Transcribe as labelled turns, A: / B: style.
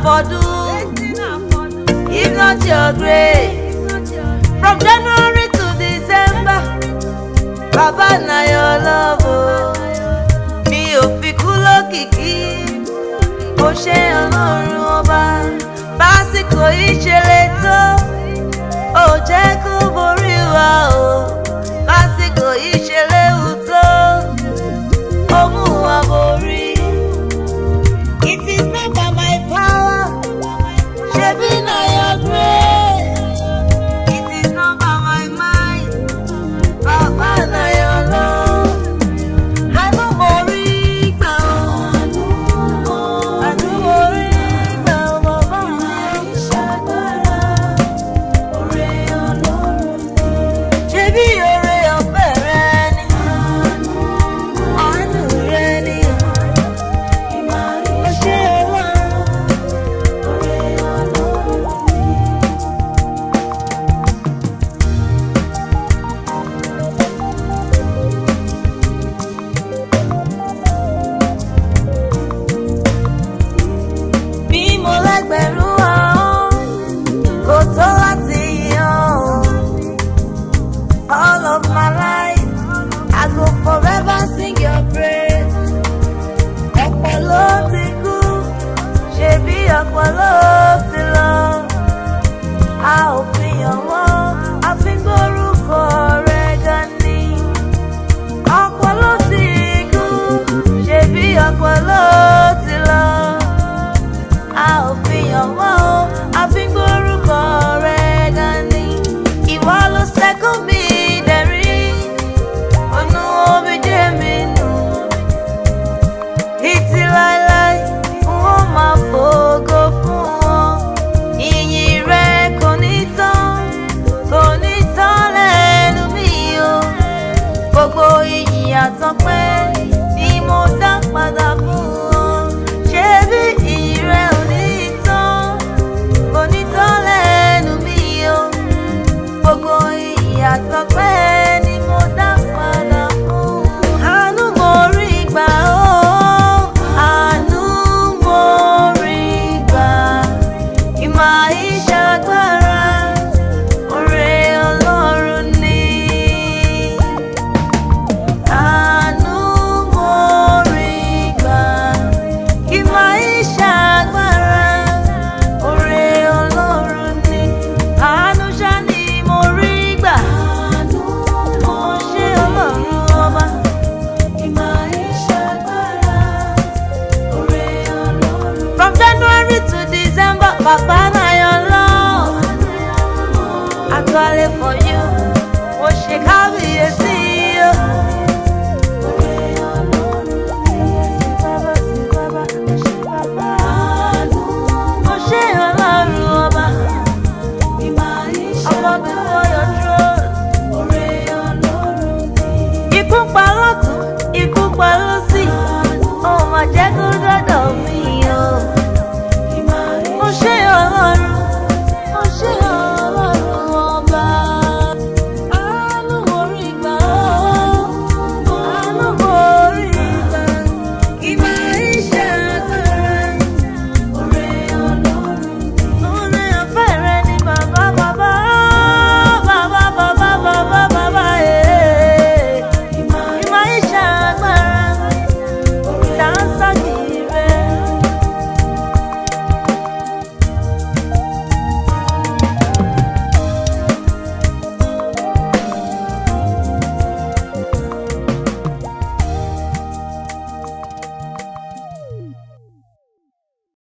A: for do if not your grace from january to december baba na your love o mi ò fi kú lókìkí ó ṣe ọlọ́run ọba básìkò ìṣẹ̀lẹ̀ tó ò jẹ́ kó borí wa o básìkò ìṣẹ̀lẹ̀ wù tó ó mú wa borí. It is not by my power, ṣebí na your grace. It is not by my mind, bàbá na your love. Àánú mo rí gbà ọ́. Àánú mo rí gbà ọ́, bàbá mi. Ṣebí oore ọ̀fẹ́ rẹ ni? Àánú rẹ ni? Ó ṣe wá. Bí mo lẹ́gbẹ̀rún ahọ́n, kò tó láti yan o. All of my life, I go forever sing your praise. Ọ̀pọ̀ ló ti kú, ṣebí ọ̀pọ̀ ló ti lọ. A ò fi hàn wọ́n, a fi ń gbórúkọ rẹ̀ gan ni. Ọ̀pọ̀ ló ti kú, ṣebí ọ̀pọ̀ ló ti lọ. A ò fi hàn wọ́n o, a fi ń gbórúkọ rẹ̀ gan ni. Ìwọ ló ṣẹ́kù mi dẹ̀rí, ònú omi jẹ́ mi nù. Títí láéláé, wọ́n máa fògo fún wọn. Ìyìn rẹ̀ kò ní tán, kò ní tán lẹ́nu mi o. Gbogbo ìyìn àtọ́pẹ́ ni mo dá padà fún wọn. Ṣebí ìyìn rẹ̀ ò ní tán, kò ní tán lẹ́nu mi o. Gbogbo ìyìn àtọ́pẹ́ ni mo dá padà fún wọn. Àánú mo rí gbà ó, àánú mo rí gbà. Ìmọ̀ ìṣàgbára, oore Ọlọ́run ni. Àánú mo rí gbà. Ìmọ̀ ìṣàgbára, oore Ọlọ́run ni. Àánú ṣá ni mo rí gbà. Mo ṣe Ọlọ́run ọba. From January to December, Baba na your love. I call it for you. Mo ṣe kábíyèsí o.